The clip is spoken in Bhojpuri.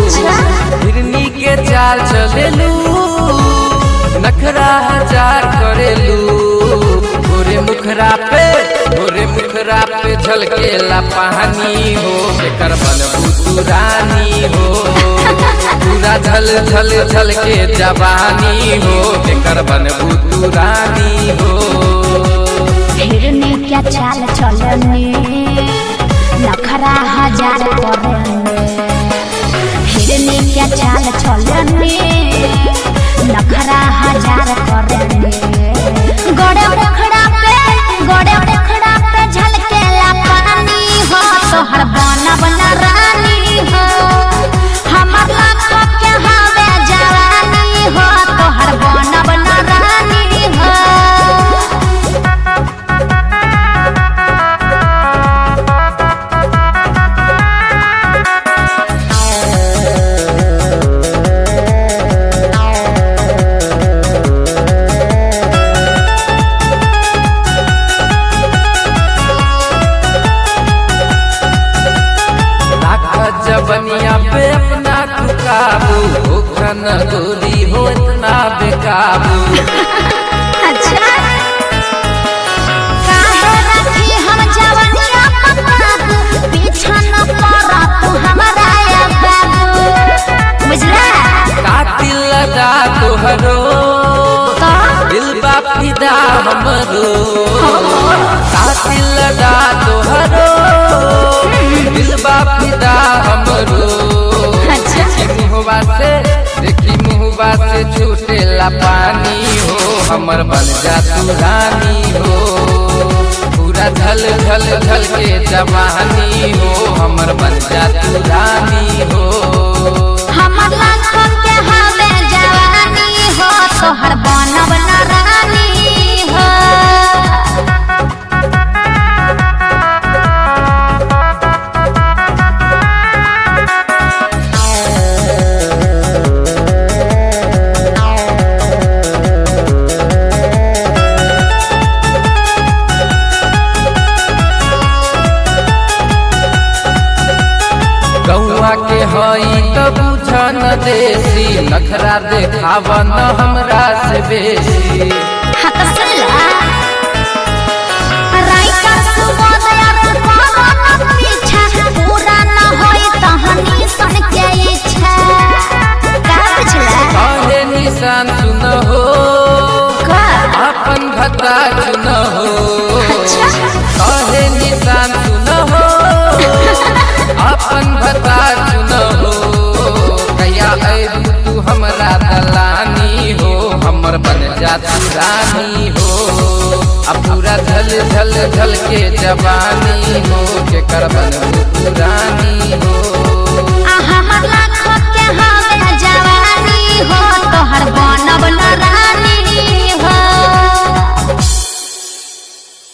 अच्छा। हिरनी के चाल चलेलू नखरा हजार करेलू गोरे मुखरा पे गोरे मुखरा पे झलकेला पानी हो एकर बनबू तू रानी हो पूरा झल झल झल के जवानी हो एकर बनबू तू रानी हो हिरनी क्या चाल चलने नखरा हजार करने हिरनी क्या चाल चलने नखरा हजार करने गोड़े पोखरा पे गोड़े पोखरा पे झलकेला पानी हो तोहर बना बना रानी हो हमर लाख के हवे जवानी हो तोहर बना बना रानी हो राखा जबनिया पे अपना तू काबू ओखन दूरी हो इतना बेकाबू अच्छा काहे रखी हम जवनिया पकाबू पीछा न पड़ा तू हमारा या बाबू बुझला कातिल लगा तोहरो का दिल बा फिदा हमरो कातिल लगा तोहरो दिल बा फिदा हमरो अच्छा। देखी मुहबा से देखी मुहबा से छूटेला पानी हो हमर बन जा तू रानी हो पूरा झल झल झल के जवानी हो हमर बन जा तू रानी हो हमर लाखन के हवे जवानी हो तोहर बनब न रानी हो गौआ के हई त बुझन देसी नखरा देखाव न हमरा से बेसी हाँ तो सुन ला राइका सुबोध यार करो न पीछा पूरा न होई तहनी सन के इच्छा का बुझला कहे निशान सुन हो का अपन भता सुन हो अच्छा। कहे निशान सुन हो अपन भता सुन हो कया अबू तू हमरा दलानी हो हमर बन जा तू रानी हो अब पूरा झल झल झल के जवानी हो के कर बन तू रानी